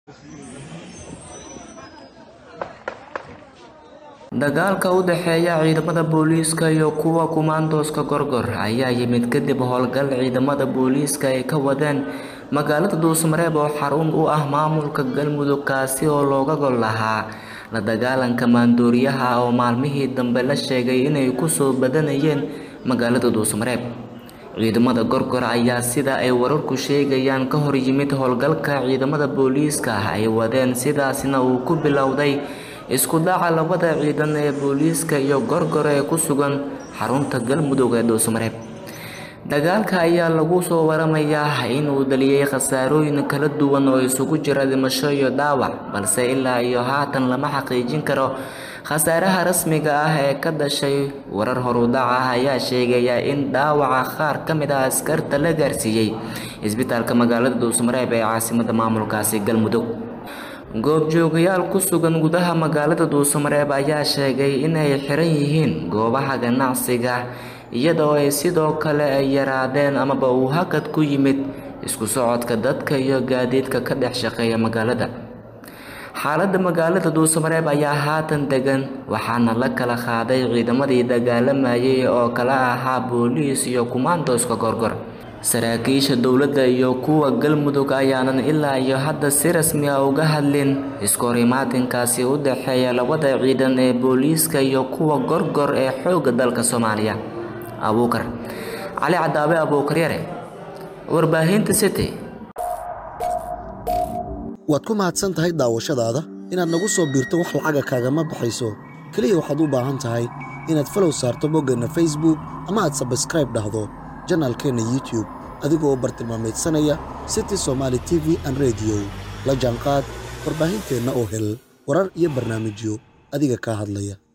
dagaalka u dhexeeya ciidamada booliiska iyo kuwa kumaandooska gorgor ayaa yimid kadib howlgal ciidamada booliiska ay ka wadeen magaalada dhuusmareeb oo xarun u ah maamulka galmudug kaasi oo looga gol lahaa la dagaalanka maandooriyaha oo maalmihii dambe la sheegay inay kusoo badanayeen magaalada dhuusmareeb ciidamada gorgor ayaa sida ay wararku sheegayaan ka hor yimid howlgalka ciidamada booliiska ay wadeen sidaasna uu ku bilowday isku dhaca labada ciidan ee booliiska iyo gorgor ee ku sugan xarunta galmudug ee dhuusmareeb dagaalka ayaa lagu soo waramayaa inuu dhaliyay khasaarooyin kala duwan oo isugu jira dhimasho iyo dhaawac balse ilaa iyo haatan lama xaqiijin karo khasaaraha rasmiga ah ee ka dhashay warar horudhac ah ayaa sheegaya in dhaawaca qaar ka mid ah askarta la gaarsiiyey isbitaalka magaalada dhuusmareeb ee caasimada maamulkaasi galmudug goobjoogayaal ku sugan gudaha magaalada dhuusamareeb ayaa sheegay inay xiran yihiin goobaha ganacsiga iyadoo ay sidoo kale ay yaraadeen amaba uu hakad ku yimid isku socodka dadka iyo gaadiidka ka dhex shaqeeya magaalada xaaladda magaalada dhuusamareeb ayaa haatan degan waxaana la kala qaaday ciidamadii dagaalamayay oo kala ahaa booliis iyo kumaandooska gorgor saraakiisha dowladda iyo kuwa galmudug ayaanan ilaa iyo hadda si rasmi ah uga hadlin iskorimaatinkaasi u dhexeeya labada ciidan ee booliiska iyo kuwa gorgor ee xoogga dalka soomaaliya abuukar cali cadaabe abuukar yare warbaahinta city waad ku mahadsan tahay daawashadaada inaad nagu soo biirto wax lacaga kaagama baxayso keliya waxaad u baahan tahay inaad falow saarto boggeenna facebook ama aad sabskraib dhahdo janaalkeenna youtube adigoo bartilmaameedsanaya city somaali t v an rediyo la jaanqaad warbaahinteenna oo hel warar iyo barnaamijyo adiga kaa hadlaya